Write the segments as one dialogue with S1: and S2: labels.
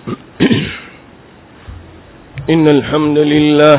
S1: إن الحمد لله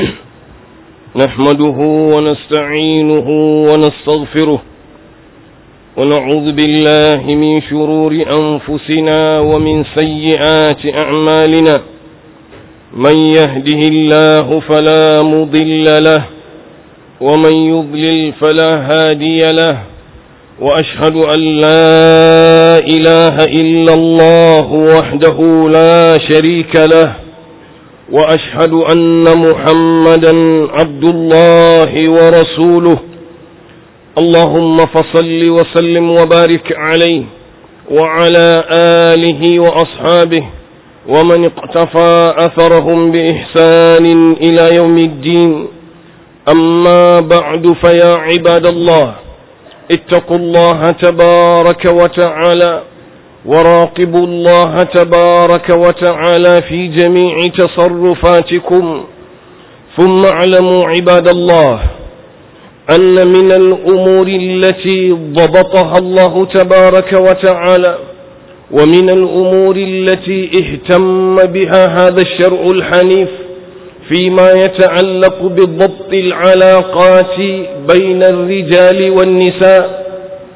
S1: نحمده ونستعينه ونستغفره ونعوذ بالله من شرور أنفسنا ومن سيئات أعمالنا من يهده الله فلا مضل له ومن يضلل فلا هادي له وأشهد أن لا إله إلا الله وحده لا شريك له وأشهد أن محمدا عبد الله ورسوله اللهم فصل وسلم وبارك عليه وعلى آله وأصحابه ومن اقتفى أثرهم بإحسان إلى يوم الدين أما بعد فيا عباد الله اتقوا الله تبارك وتعالى وراقبوا الله تبارك وتعالى في جميع تصرفاتكم ثم اعلموا عباد الله أن من الأمور التي ضبطها الله تبارك وتعالى ومن الأمور التي اهتم بها هذا الشرع الحنيف فيما يتعلق بضبط العلاقات بين الرجال والنساء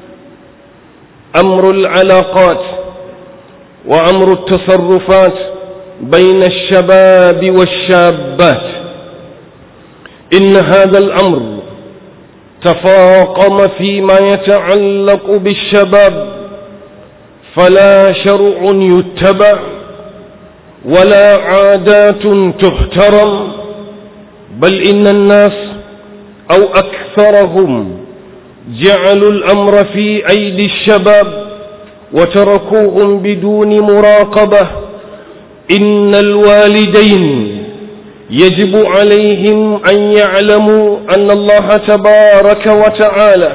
S1: أمر العلاقات وأمر التصرفات بين الشباب والشابات إن هذا الأمر تفاقم فيما يتعلق بالشباب فلا شرع يتبع ولا عادات تحترم بل إن الناس أو أكثرهم جعلوا الأمر في أيدي الشباب وتركوهم بدون مراقبة إن الوالدين يجب عليهم أن يعلموا أن الله تبارك وتعالى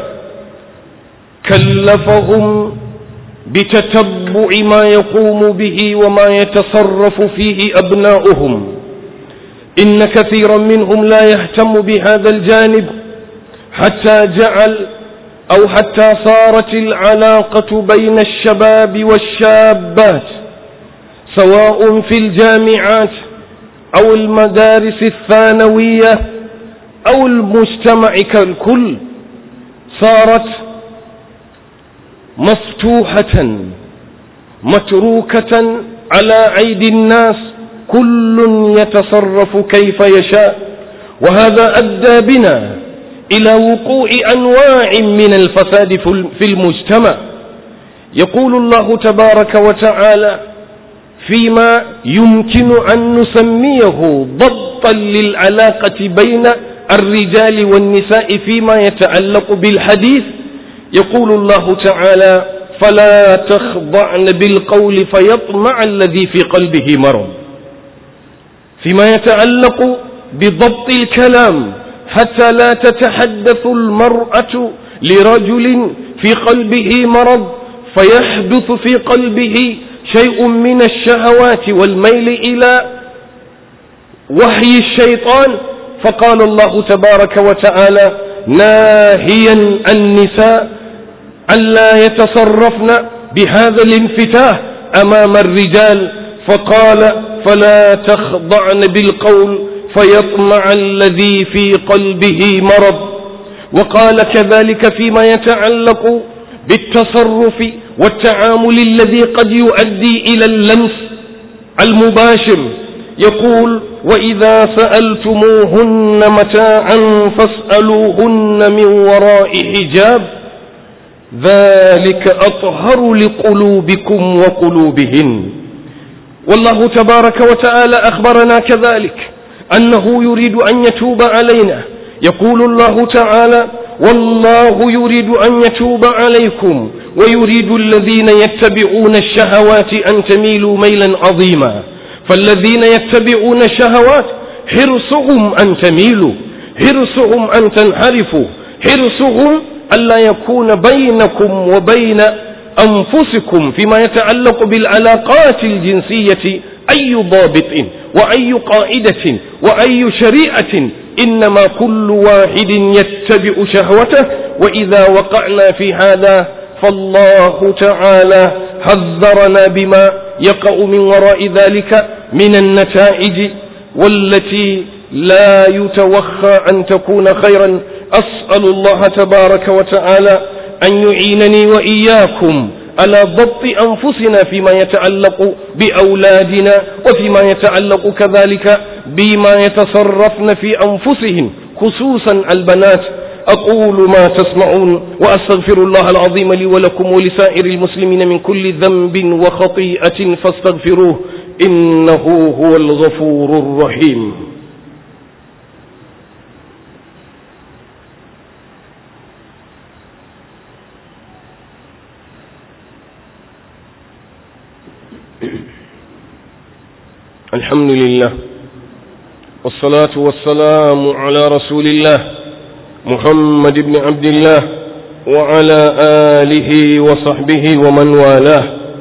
S1: كلفهم بتتبع ما يقوم به وما يتصرف فيه أبناؤهم إن كثيرا منهم لا يهتم بهذا الجانب حتى جعل أو حتى صارت العلاقة بين الشباب والشابات سواء في الجامعات أو المدارس الثانوية أو المجتمع كالكل صارت مفتوحة متروكة على أيدي الناس كل يتصرف كيف يشاء وهذا أدى بنا إلى وقوع أنواع من الفساد في المجتمع يقول الله تبارك وتعالى فيما يمكن أن نسميه ضبطا للعلاقة بين الرجال والنساء فيما يتعلق بالحديث يقول الله تعالى فلا تخضعن بالقول فيطمع الذي في قلبه مرض فيما يتعلق بضبط الكلام حتى لا تتحدث المرأة لرجل في قلبه مرض فيحدث في قلبه شيء من الشهوات والميل إلى وحي الشيطان فقال الله تبارك وتعالى ناهيا النساء ألا يتصرفن بهذا الانفتاح أمام الرجال فقال فلا تخضعن بالقول فيطمع الذي في قلبه مرض وقال كذلك فيما يتعلق بالتصرف والتعامل الذي قد يؤدي إلى اللمس المباشر يقول وإذا سألتموهن متاعا فاسألوهن من وراء حجاب ذلك أطهر لقلوبكم وقلوبهن والله تبارك وتعالى أخبرنا كذلك أنه يريد أن يتوب علينا يقول الله تعالى والله يريد أن يتوب عليكم ويريد الذين يتبعون الشهوات أن تميلوا ميلا عظيما فالذين يتبعون الشهوات حرصهم أن تميلوا حرصهم أن تنحرفوا حرصهم ألا يكون بينكم وبين أنفسكم فيما يتعلق بالعلاقات الجنسية أي ضابط وأي قاعدة وأي شريعة إنما كل واحد يتبع شهوته وإذا وقعنا في هذا فالله تعالى حذرنا بما يقع من وراء ذلك من النتائج والتي لا يتوخى أن تكون خيرا أسأل الله تبارك وتعالى أن يعينني وإياكم على ضبط أنفسنا فيما يتعلق بأولادنا وفيما يتعلق كذلك بما يتصرفن في أنفسهم خصوصا البنات أقول ما تسمعون وأستغفر الله العظيم لي ولكم ولسائر المسلمين من كل ذنب وخطيئة فاستغفروه إنه هو الغفور الرحيم الحمد لله والصلاة والسلام على رسول الله محمد بن عبد الله وعلى آله وصحبه ومن والاه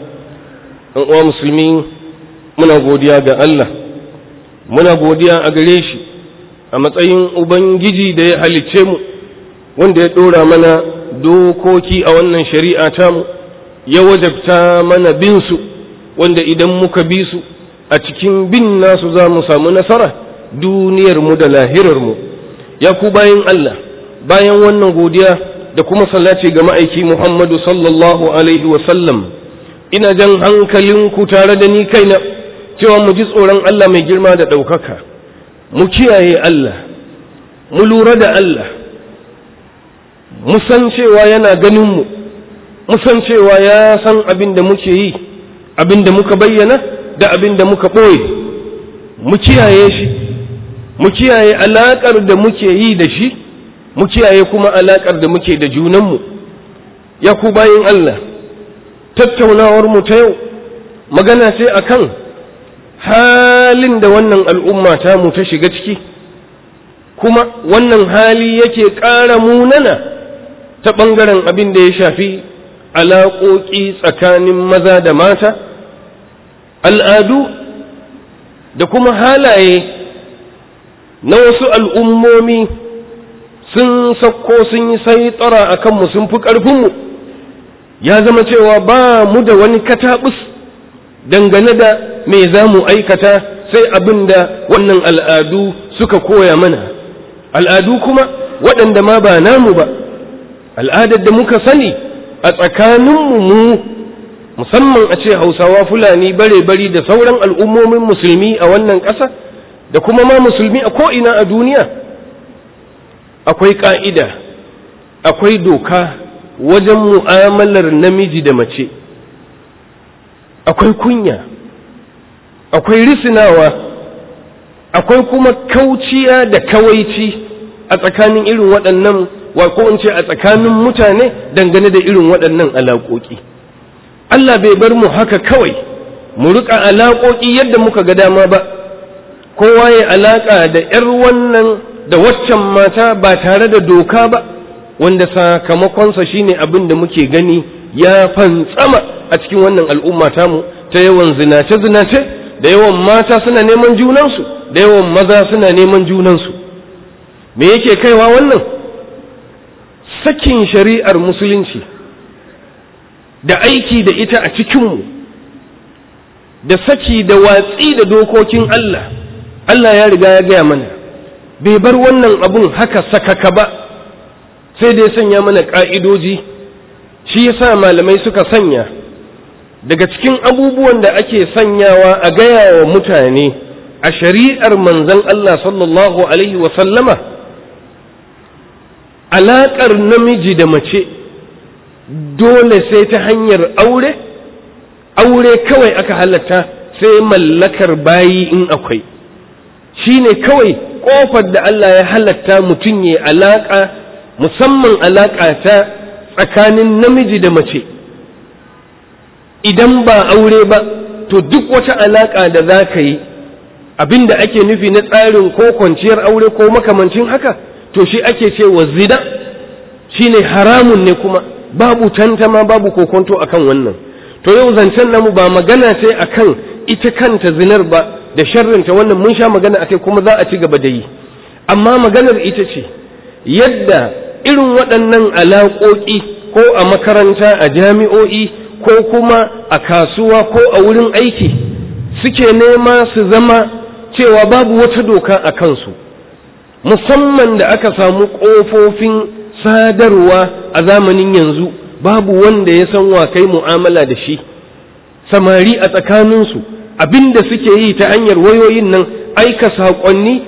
S1: ومسلمين muna godiya ga Allah muna godiya a gare shi a matsayin ubangiji da ya halicce mu wanda ya ɗora mana dokoki a wannan shari'a tamu ya wajabta mana bin su wanda idan muka bi su a cikin bin nasu za mu samu nasara duniyar mu da lahirar mu ya ku bayan Allah bayan wannan godiya da kuma salati ga ma'aiki Muhammadu sallallahu alaihi wa sallam ina jan hankalinku tare da ni kaina cewa mu ji tsoron Allah mai girma da ɗaukaka mu kiyaye Allah mu lura da Allah mu san cewa yana ganin mu mu san cewa ya san abin da muke yi abin da muka bayyana da abin da muka ɓoye mu kiyaye shi mu kiyaye alaƙar da muke yi da shi mu kiyaye kuma alaƙar da muke da junanmu ya ku bayin Allah tattaunawar mu ta yau magana ce akan halin da wannan al'umma ta mu ta shiga ciki kuma wannan hali yake ƙara munana ta ɓangaren abin da ya shafi alaƙoƙi tsakanin maza da mata al'adu da kuma halaye na wasu al'ummomi sun sakko sun yi sai tsara a kanmu sun fi ƙarfinmu ya zama cewa ba mu da wani kataɓus dangane da me za mu aikata sai abin da wannan al'adu suka koya mana al'adu kuma waɗanda ma ba namu ba al'adar da muka sani a tsakaninmu mu musamman a ce hausawa fulani bare-bari da sauran al'ummomin musulmi a wannan ƙasa da kuma ma musulmi a ko'ina a duniya akwai ƙa'ida akwai doka wajen mu'amalar namiji da mace akwai kunya akwai risinawa akwai kuma kauciya da kawaici a tsakanin irin waɗannan wa ko in ce a tsakanin mutane dangane da irin waɗannan alaƙoƙi Allah bai bar mu haka kawai mu riƙa alaƙoƙi yadda muka ga dama ba kowa ya alaƙa da ‘yar wannan da waccan mata ba tare da doka ba wanda sakamakonsa shine abin da muke gani ya fantsama a cikin wannan al'umma tamu ta yawan zinace-zinace da yawan mata suna neman junansu da yawan maza suna neman junansu me yake kaiwa wannan sakin shari'ar musulunci da aiki da ita a cikinmu da saki da watsi da dokokin Allah Allah ya riga ya gaya mana bai bar wannan abun haka sakaka ba sai dai sanya mana ƙa'idoji shi yasa malamai suka sanya daga cikin abubuwan da ake sanyawa a gaya wa mutane a shari'ar manzan Allah sallallahu Alaihi wasallama alaƙar namiji da mace dole sai ta hanyar aure aure kawai aka halatta sai mallakar bayi in akwai shi ne kawai ƙofar da Allah ya halatta mutum ya alaƙa musamman alaƙa ta tsakanin namiji da mace idan ba aure ba to duk wata alaƙa da za ka yi abin da ake nufi na tsarin ko kwanciyar aure ko makamancin haka to shi ake ce wa zina shi ne haramun ne kuma babu tantama babu kokonto akan wannan to yau zancen namu ba magana ce akan ita kanta zinar ba da sharrinta wannan mun sha magana akai kuma za a ci gaba da yi amma maganar ita ce yadda irin waɗannan alaƙoƙi ko a makaranta a jami'o'i ko kuma a kasuwa ko a wurin aiki suke nema su zama cewa babu wata doka a kansu musamman da aka samu ƙofofin sadarwa a zamanin yanzu babu wanda ya san wa kai mu'amala da shi samari a tsakaninsu abinda suke yi ta hanyar wayoyin nan aika saƙonni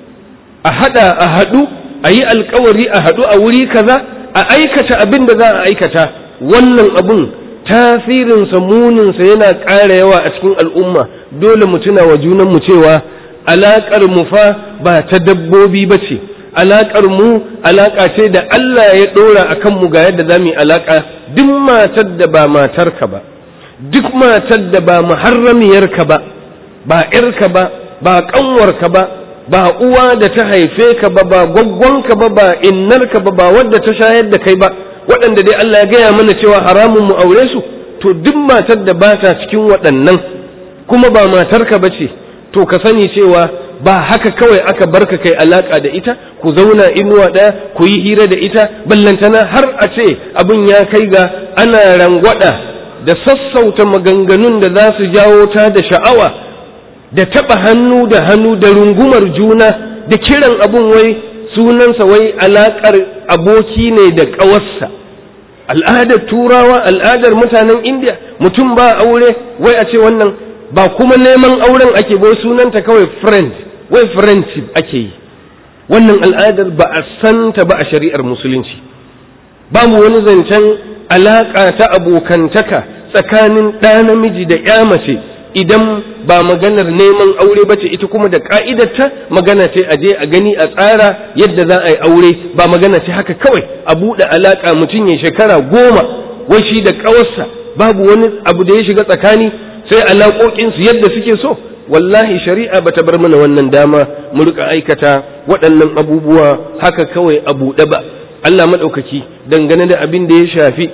S1: a haɗa a haɗu a yi alkawari a haɗu a wuri kaza a aikata abin da za a aikata wannan abun tasirinsa muninsa yana ƙara yawa a cikin al'umma dole mu tuna wa junanmu cewa alaƙar mu fa ba ta dabbobi ba ce alaƙar mu alaƙa ce da Allah ya ɗora a kanmu ga yadda za mu yi alaƙa duk matar da ba matarka ba duk matar da ba muharramiyarka ba ba ‘yarka ba ba ƙanwarka ba ba uwa da ta haife ka ba ba gwaggwanka ba ba innarka ba ba wadda ta shayar da kai ba waɗanda dai Allah ya gaya mana cewa haramun mu aure su to duk matar da ba ta cikin waɗannan kuma ba matarka ba ce to ka sani cewa ba haka kawai aka barka kai alaka da ita ku zauna inuwa ɗaya ku yi hira da ita ballantana har a ce abin ya kai ga ana rangwada da sassauta maganganun da za su jawo ta da sha'awa da taɓa hannu da hannu da rungumar juna da kiran abun wai sunansa wai alaƙar aboki ne da ƙawarsa al'adar turawa al'adar mutanen indiya mutum ba aure wai a ce wannan ba kuma neman auren ake bai sunanta kawai friend wai friendship ake yi wannan al'adar ba a santa ba a shari'ar musulunci babu wani zancen alaƙa ta abokantaka tsakanin ɗa namiji da ya mace idan ba maganar neman aure ba ce ita kuma da ka'idarta magana ce a je a gani a tsara yadda za a yi aure ba magana ce haka kawai a buɗe alaƙa mutum ya shekara goma wai shi da ƙawarsa babu wani abu da ya shiga tsakani sai alaƙoƙinsu yadda suke so wallahi shari'a bata bar mana wannan dama mu rika aikata waɗannan abubuwa haka kawai a buɗe ba Allah maɗaukaki dangane da abin da ya shafi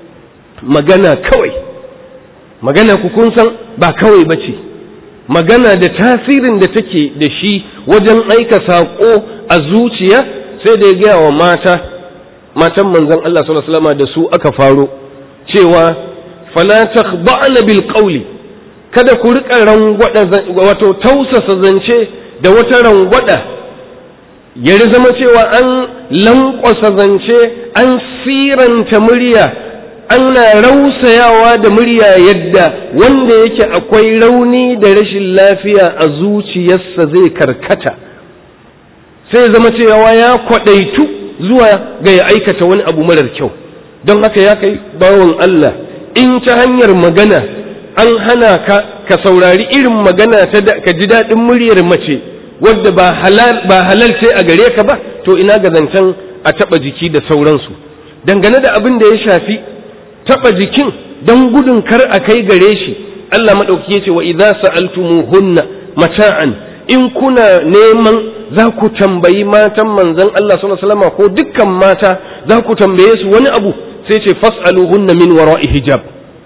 S1: magana kawai magana ku kun san ba kawai ba ce magana da tasirin da take da shi wajen aika saƙo a zuciya sai da ya gaya wa mata matan manzon Allah sallallahu alaihi da su aka faro cewa fala takhda'na bil qawli kada ku rika rangwada wato tausasa zance da wata rangwada ya zama cewa an lankwasa zance an siranta murya ana rausayawa da murya yadda wanda yake akwai rauni da rashin lafiya a zuciyarsa zai karkata sai zama cewa ya kwadaitu zuwa ga ya aikata wani abu marar kyau don haka ya kai bawon Allah in ta hanyar magana an hana ka ka saurari irin magana ta ka ji daɗin muryar mace wadda ba halal ce a gare ka ba to ina ga zancen a taɓa jiki da sauransu dangane da abin da ya shafi taɓa jikin don gudun kar a kai gare shi Allah maɗauki ya ce wa idza sa'altumuhunna mata'an in kuna neman za ku tambayi matan manzon Allah sallallahu alaihi wasallam ko dukkan mata za ku tambaye su wani abu sai ce fas'aluhunna min wara'i hijab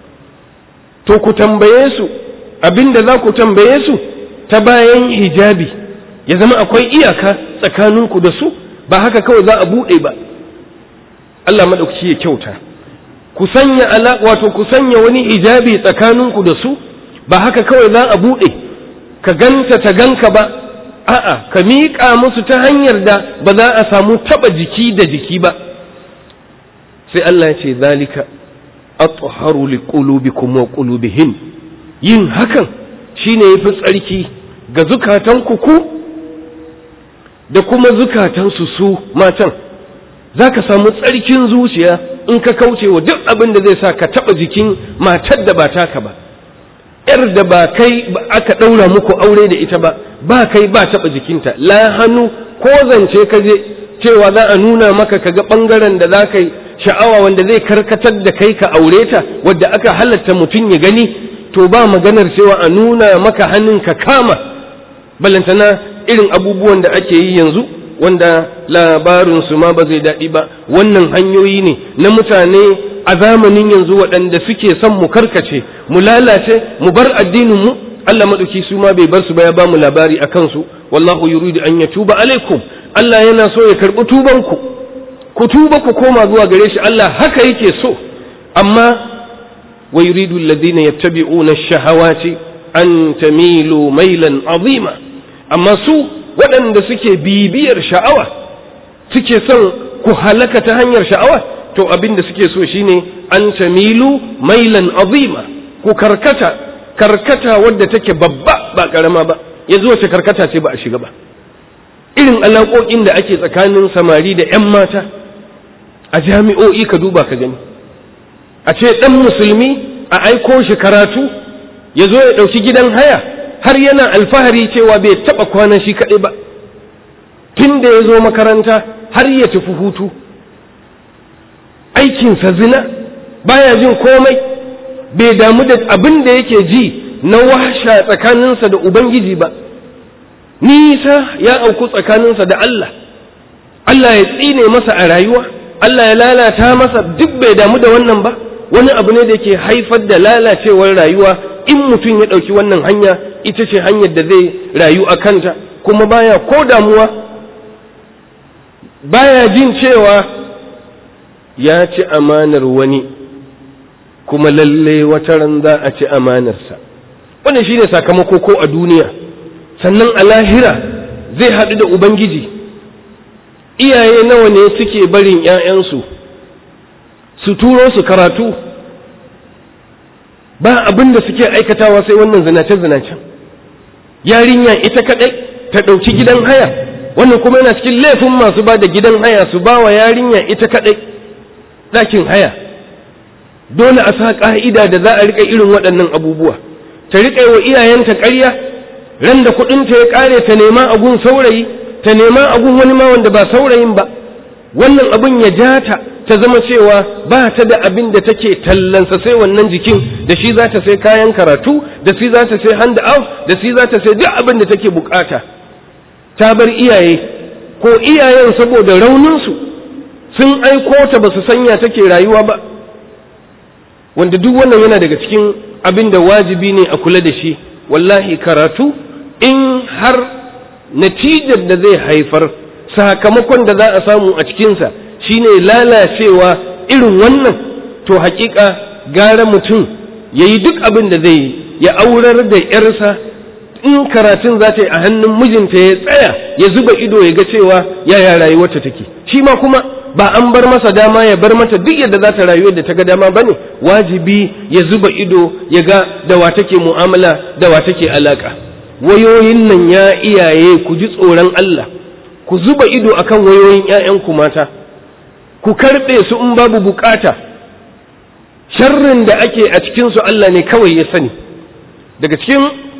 S1: to ku tambaye su abinda za ku tambaye su ta bayan hijabi ya zama akwai iyaka tsakaninku da su ba haka kawai za a buɗe ba Allah maɗauki ya kyauta ku sanya ala wato ku sanya wani hijabi tsakaninku da su ba haka kawai za a buɗe ka ganta ta ganka ba a'a ka miƙa musu ta hanyar da ba za a samu taɓa jiki da jiki ba sai Allah ya ce zalika atharu liqulubikum wa qulubihim yin hakan shine yafi tsarki ga zukatanku ku da kuma zukatansu su matan za ka samu tsarkin zuciya in ka kauce wa duk abin da zai sa ka taɓa jikin matar da ba taka ba ‘yar da ba kai aka ɗaura muku aure da ita ba ba kai ba taɓa jikinta la hannu ko zance ka je cewa za a nuna maka ka ga ɓangaren da za ka yi sha'awa wanda zai karkatar da kai ka aure ta wadda aka halatta mutum ya gani to ba maganar cewa a nuna maka hannun ka kama balantana irin abubuwan da ake yi yanzu wanda labarinsu ma ba zai daɗi ba wannan hanyoyi ne na mutane a zamanin yanzu waɗanda suke son mu karkace mu lalace mu bar addinin mu Allah maɗauki su ma bai bar su ba ya ba mu labari a kansu wallahu yuridu an ya tuba alaikum Allah yana so ya karɓi tubanku ku tuba ku koma zuwa gare shi Allah haka yake so amma wa yuridu alladhina yattabi'una ash-shahawati an tamilu mailan azima amma su waɗanda suke bibiyar sha'awa suke son ku halaka ta hanyar sha'awa to abin da suke so shine an tamilu mailan azima ku karkata karkata wadda take babba ba karama ba yanzu wace karkata ce ba a shiga ba irin alaƙoƙin da ake tsakanin samari da 'yan mata a jami'o'i ka duba ka gani a ce ɗan musulmi a aiko shi karatu ya zo ya ɗauki gidan haya har yana alfahari cewa bai taɓa kwana shi kaɗai ba tun da ya zo makaranta har ya tafi hutu aikinsa zina baya jin komai bai damu da abin da yake ji na washa tsakaninsa da ubangiji ba nisa ya auku tsakaninsa da Allah Allah ya tsine masa a rayuwa Allah ya lalata masa duk bai damu da wannan ba wani abu ne da ke haifar da lalacewar rayuwa in mutum ya ɗauki wannan hanya ita ce hanyar da zai rayu a kanta kuma baya ko damuwa baya jin cewa ya ci amanar wani kuma lalle wata ran za a ci amanarsa wannan shine sakamako ko a duniya sannan a lahira zai haɗu da ubangiji iyaye nawa ne suke barin 'ya'yansu su turo su karatu ba abin da suke aikatawa sai wannan zinace-zinacen yarinya ita kaɗai ta ɗauki gidan haya wannan kuma yana cikin laifin masu ba da gidan haya su ba wa yarinya ita kaɗai ɗakin haya dole a sa ƙa'ida da za a riƙa irin waɗannan abubuwa ta riƙa wa iyayenta ƙarya ran da kuɗinta ya ƙare ta nema agun saurayi ta nema agun wani ma wanda ba saurayin ba wannan abin ya ja ta ta zama cewa ba ta da abin da take tallansa sai wannan jikin da shi za ta sai kayan karatu da shi za ta sai hand out da shi za ta sai duk abin da take bukata ta bar iyaye ko iyayen saboda rauninsu sun aiko ta ba su sanya take rayuwa ba wanda duk wannan yana daga cikin abin da wajibi ne a kula da shi wallahi karatu in har natijar da zai haifar sakamakon da za a samu a cikinsa shine lalacewa irin wannan to hakika gara mutum ya yi duk abin da zai yi ya aurar da yarsa in karatun za ta yi a hannun mijinta ya tsaya ya zuba ido ya ga cewa yaya rayuwarta take shi ma kuma ba an bar masa dama ya bar mata duk yadda za ta rayu da ta ga dama bane wajibi ya zuba ido ya ga da wa take mu'amala da wa take alaka wayoyin nan ya iyaye ku ji tsoron Allah ku zuba ido akan wayoyin ƴaƴanku mata ku karɓe su in babu bukata sharrin da ake a cikin su Allah ne kawai ya sani daga cikin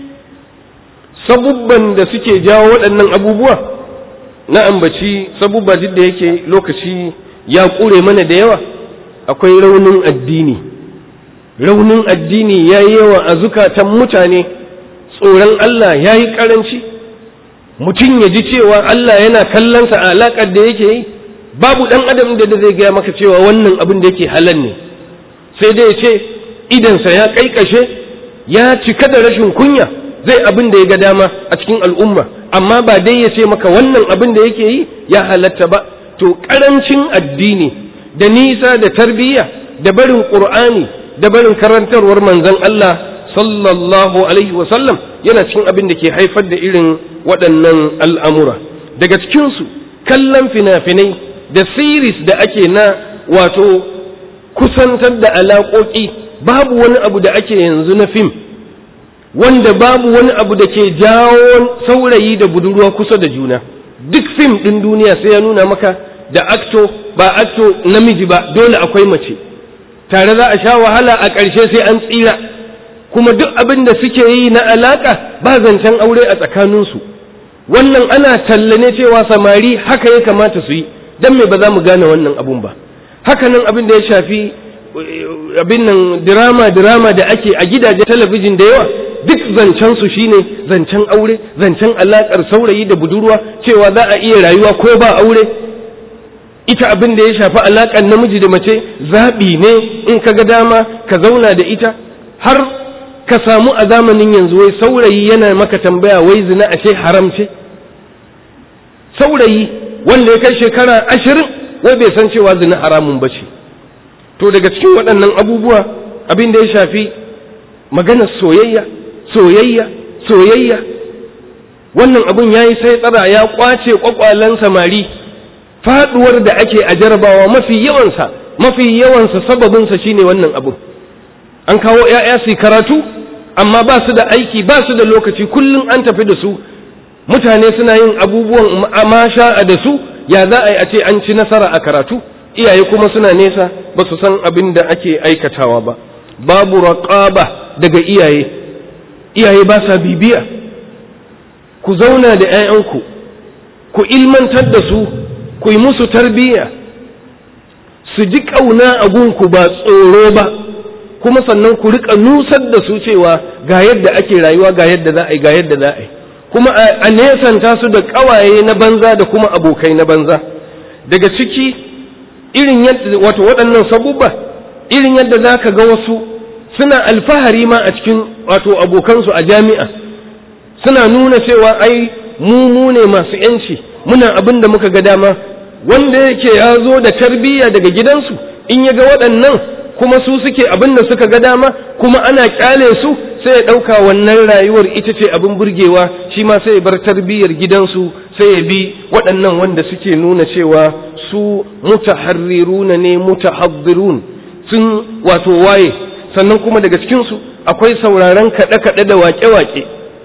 S1: sabubban da suke jawo waɗannan abubuwa na ambaci sabubba duk da yake lokaci ya ƙure mana da yawa akwai raunin addini raunin addini ya yi yawa a zukatan mutane tsoron Allah ya yi ƙaranci mutum ya ji cewa Allah yana kallonsa a alaƙar da yake yi babu ɗan adam da zai gaya maka cewa wannan abin da yake halal ne sai dai ya ce idansa ya ƙaiƙashe ya cika da rashin kunya zai abin da ya ga dama a cikin al'umma amma ba dai ya ce maka wannan abin da yake yi ya halatta ba to ƙarancin addini da nisa da tarbiyya da barin ƙur'ani da barin karantarwar manzon Allah sallallahu alaihi wasallam yana cikin abin da ke haifar da irin waɗannan al'amura daga cikinsu kallon fina-finai da series da ake na wato kusantar da alaƙoƙi babu wani abu da ake yanzu na fim wanda babu wani abu da ke jawo saurayi da budurwa kusa da juna duk fim ɗin duniya sai ya nuna maka da akto ba akto namiji ba dole akwai mace tare za a sha wahala a ƙarshe sai an tsira kuma duk abin da suke yi na alaƙa ba zancen aure a tsakaninsu wannan ana tallane cewa samari haka ya kamata su yi don me ba za mu gane wannan abun ba haka nan abin da ya shafi abin nan dirama dirama da ake a gidaje talabijin da yawa duk zancen su shine zancen aure zancen alakar saurayi da budurwa cewa za a iya rayuwa ko ba aure ita abin da ya shafi alakar namiji da mace zaɓi ne in ka ga dama ka zauna da ita har ka samu a zamanin yanzu wai saurayi yana maka tambaya wai zina ashe haram ce saurayi wanda ya kai shekara ashirin wai bai san cewa zina haramun ba ce to daga cikin waɗannan abubuwa abin da ya shafi maganar soyayya soyayya soyayya wannan abin ya yi sai tsara ya kwace kwakwalen samari faduwar da ake a jarabawa mafi yawansa mafi yawansa sababinsa shine wannan abin an kawo 'ya'ya su karatu amma ba su da aiki ba su da lokaci kullum an tafi da su mutane suna yin abubuwan amasha da su ya za a yi a ce an ci nasara a karatu iyaye kuma suna nesa ba su san abin da ake aikatawa ba babu raqaba daga iyaye iyaye ba sa bibiya ku zauna da 'ya'yanku ku ilmantar da su ku yi musu tarbiyya su ji ƙauna a gunku ba tsoro ba kuma sannan ku rika nusar da su cewa ga yadda ake rayuwa ga yadda za a yi ga yadda za a yi kuma a nesanta su da ƙawaye na banza da kuma abokai na banza daga ciki irin yadda wato waɗannan sabubba irin yadda za ka ga wasu suna alfahari ma a cikin wato abokansu a jami'a suna nuna cewa ai mu mu ne masu yanci muna abin da muka ga dama wanda yake ya zo da tarbiyya daga gidansu in ya ga waɗannan kuma su suke abin da suka ga dama kuma ana kyale su sai ya ɗauka wannan rayuwar ita ce abin burgewa shi ma sai ya bar tarbiyyar gidansu sai ya bi waɗannan wanda suke nuna cewa su mutaharriruna ne mutahaddirun sun wato waye sannan kuma daga cikinsu akwai sauraron kaɗe-kaɗe da waƙe-waƙe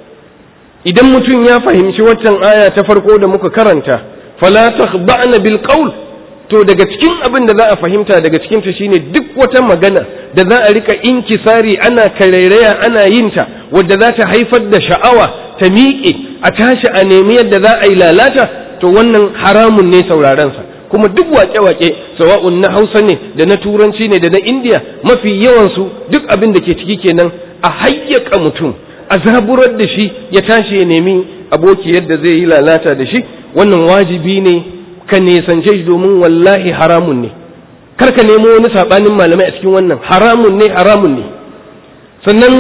S1: idan mutum ya fahimci waccan aya ta farko da muka karanta fala takhba'na bil qawl to daga cikin abin da za a fahimta daga cikin ta shine duk wata magana da za a rika inkisari ana karairaya ana yin ta wadda za ta haifar da sha'awa ta miƙe a tashi a nemi yadda za a yi lalata to wannan haramun ne sauraron sa kuma duk waƙe-waƙe sawa'un na Hausa ne da na Turanci ne da na Indiya mafi yawan su duk abin da ke ciki kenan a hayyaka mutum a zaburar da shi ya tashi ya nemi aboki yadda zai yi lalata da shi wannan wajibi ne ka nesance shi domin wallahi haramun ne kar ka nemo wani sabanin malamai a cikin wannan haramun ne haramun ne sannan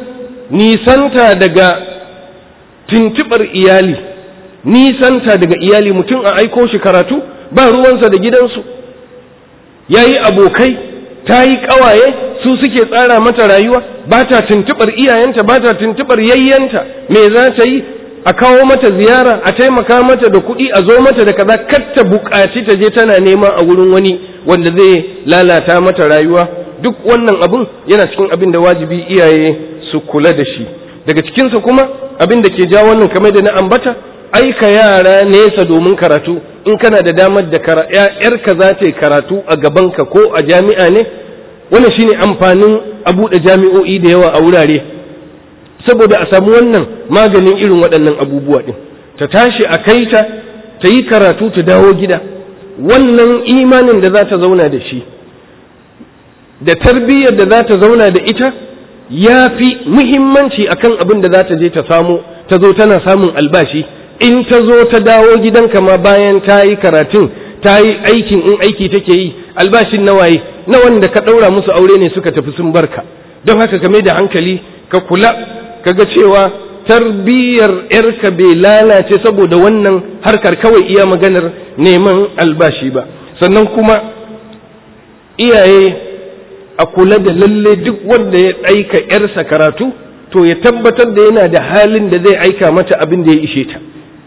S1: nisanta daga tuntubar iyali nisanta daga iyali mutum a aiko shi karatu ba ruwansa da gidansu ya yi abokai ta yi ƙawaye su suke tsara mata rayuwa ba ta tuntubar iyayenta ba ta tuntubar yayyanta me za ta yi a kawo mata ziyara a taimaka mata da kuɗi a zo mata da kaza kar ta buƙaci ta je tana nema a wurin wani wanda zai lalata mata rayuwa duk wannan abun yana cikin abin da wajibi iyaye su kula da shi daga cikinsa kuma abin da ke ja wannan kamar da na ambata aika yara nesa domin karatu in kana da damar da yarka za ta yi karatu a gabanka ko a jami'a ne wannan shine amfanin a buɗe jami'o'i da yawa a wurare saboda a samu wannan maganin irin waɗannan abubuwa ɗin ta tashi a kai ta ta yi karatu ta dawo gida wannan imanin da za ta zauna da shi da tarbiyyar da za ta zauna da ita ya fi muhimmanci akan abin da za ta je ta samu ta zo tana samun albashi in ta zo ta dawo gidanka ma bayan ta yi karatun ta yi aikin in aiki take yi albashin nawaye na wanda ka ɗaura musu aure ne suka tafi sun barka don haka ka mai da hankali ka kula kaga cewa tarbiyyar yarka bai lalace saboda wannan harkar kawai iya maganar neman albashi ba sannan kuma iyaye a kula da lalle duk wanda ya aika yarsa karatu to ya tabbatar da yana da halin da zai aika mata abin da ya ishe ta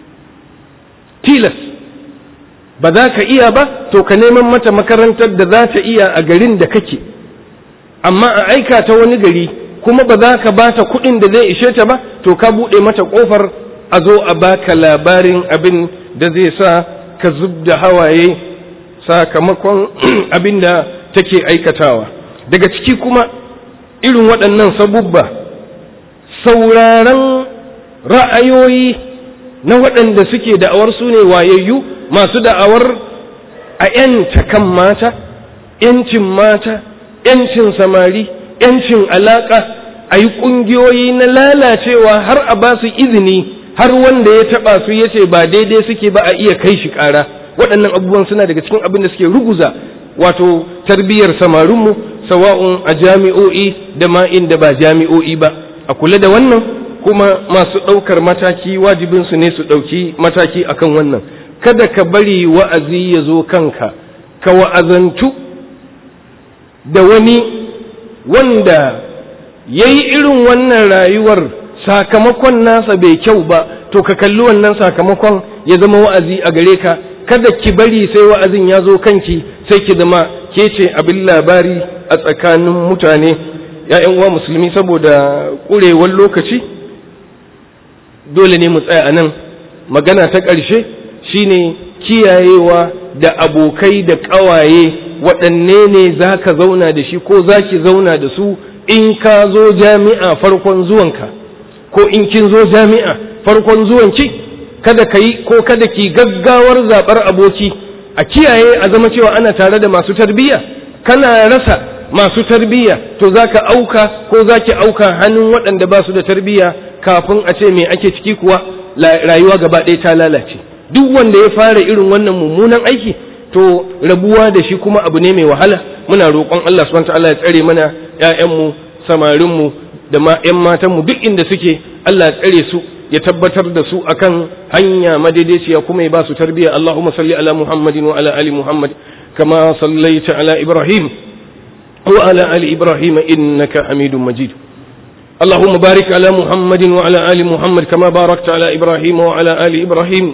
S1: tilas ba za ka iya ba to ka neman mata makarantar da za ta iya a garin da kake amma a aika ta wani gari kuma ba za ka ba ta kuɗin da zai ishe ta ba to ka buɗe mata ƙofar a zo a baka labarin abin da zai sa ka zub da hawaye sakamakon abin da take aikatawa daga ciki kuma irin waɗannan sabubba sauraron ra'ayoyi na waɗanda suke da'awar su ne wayayyu masu da'awar a 'yanta kan mata 'yancin mata 'yancin samari ‘yancin alaƙa a yi ƙungiyoyi na lalacewa har a ba su izini har wanda ya taɓa su ya ce ba daidai suke ba a iya kai shi ƙara waɗannan abubuwan suna daga cikin abin da suke ruguza wato tarbiyyar samarinmu sawa'un a jami'o'i da ma inda ba jami'o'i ba a kula da wannan kuma masu ɗaukar mataki wajibinsu ne su ɗauki mataki akan wannan kada ka bari wa'azi ya zo kanka ka wa'azantu da wani wanda ya yi irin wannan rayuwar sakamakon nasa bai kyau ba to ka kalli wannan sakamakon ya zama wa'azi a gare ka kada ki bari sai wa'azin ya zo kanki sai ki zama ke ce abin labari a tsakanin mutane ‘ya'yan uwa musulmi saboda ƙurewar lokaci dole ne mu tsaya a nan magana ta ƙarshe shine kiyayewa da abokai da ƙawaye waɗanne ne za ka zauna da shi ko za ki zauna da su in ka zo jami'a farkon zuwanka ko in kin zo jami'a farkon zuwanki kada ka yi ko kada ki gaggawar zaɓar aboki a kiyaye a zama cewa ana tare da masu tarbiyya kana rasa masu tarbiyya to za ka auka ko za ki auka hannun waɗanda ba su da tarbiyya kafin a ce me ake ciki kuwa rayuwa gaba ɗaya ta lalace duk wanda ya fara irin wannan mummunan aiki to rabuwa da shi kuma abu ne mai wahala muna roƙon Allah subhanahu ta'ala ya tsare mana ƴaƴanmu samarinmu da ma ƴan matanmu duk inda suke Allah ya tsare su ya tabbatar da su akan hanya madaidaiciya kuma ya ba su tarbiyya Allahumma salli ala Muhammadin wa ala ali Muhammad kama sallaita ala Ibrahim wa ala ali Ibrahim innaka Hamidum Majid اللهم بارك على محمد وعلى آل محمد كما باركت على إبراهيم وعلى آل إبراهيم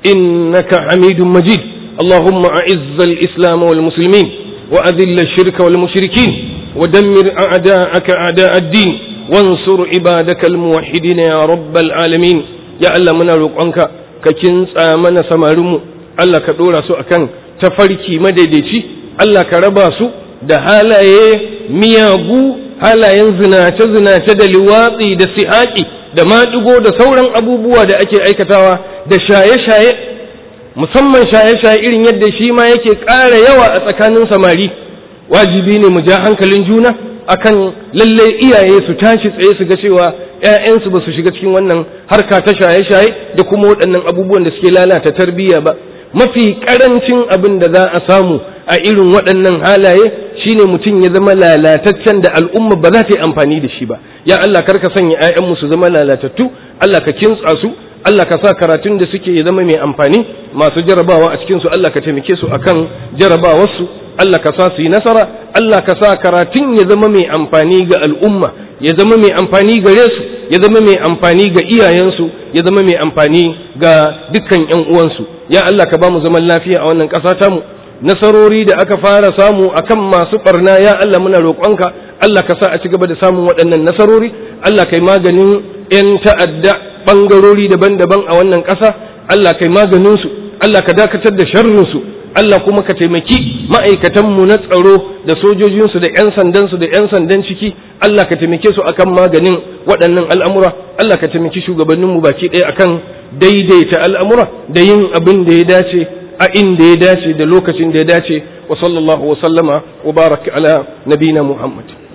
S1: إنك حميد مجيد اللهم أعز الإسلام والمسلمين وأذل الشرك والمشركين ودمر أعداءك أعداء الدين وانصر عبادك الموحدين يا رب العالمين يا الله من روقانك ككنس آمن سمارمو الله كدورا سو أكن تفركي مددتي الله كربا سو da halaye miyagu halayen zinace-zinace da liwatsi da sihaƙi da maɗigo da sauran abubuwa da ake aikatawa da shaye-shaye musamman shaye-shaye irin yadda shi ma yake ƙara yawa a tsakanin samari wajibi ne mu ja hankalin juna akan lalle iyaye su tashi tsaye su ga cewa ‘ya'yansu ba su shiga cikin wannan harka ta shaye-shaye da kuma waɗannan abubuwan da suke lalata tarbiyya ba mafi ƙarancin abin da za a samu a irin waɗannan halaye shine mutum ya zama lalataccen da al'umma ba za ta yi amfani da shi ba ya Allah kar ka sanya ‘ya'yanmu su zama lalatattu Allah ka kintsa su Allah ka sa karatun da suke ya zama mai amfani masu jarabawa a cikinsu Allah ka taimake su akan jarabawarsu Allah ka sa su yi nasara Allah ka sa karatun ya zama mai amfani ga al'umma ya zama mai amfani gare su ya zama mai amfani ga iyayensu ya zama mai amfani ga dukkan ƴan uwansu ya Allah ka ba mu zaman lafiya a wannan ƙasa tamu nasarori da aka fara samu akan masu barna ya Allah muna roƙonka Allah ka sa a ci gaba da samun waɗannan nasarori Allah kai maganin 'yan ta'adda ɓangarori daban-daban a wannan ƙasa Allah kai maganinsu Allah ka dakatar da sharrinsu Allah kuma ka taimaki ma'aikatanmu na tsaro da sojojinsu da 'yan sandansu da 'yan sandan ciki Allah ka taimake su akan maganin waɗannan al'amura Allah ka taimaki shugabanninmu baki ɗaya akan daidaita al'amura da yin abin da ya dace a inda ya dace da lokacin da ya dace wa sallallahu wa sallama wa baraka ala nabina Muhammad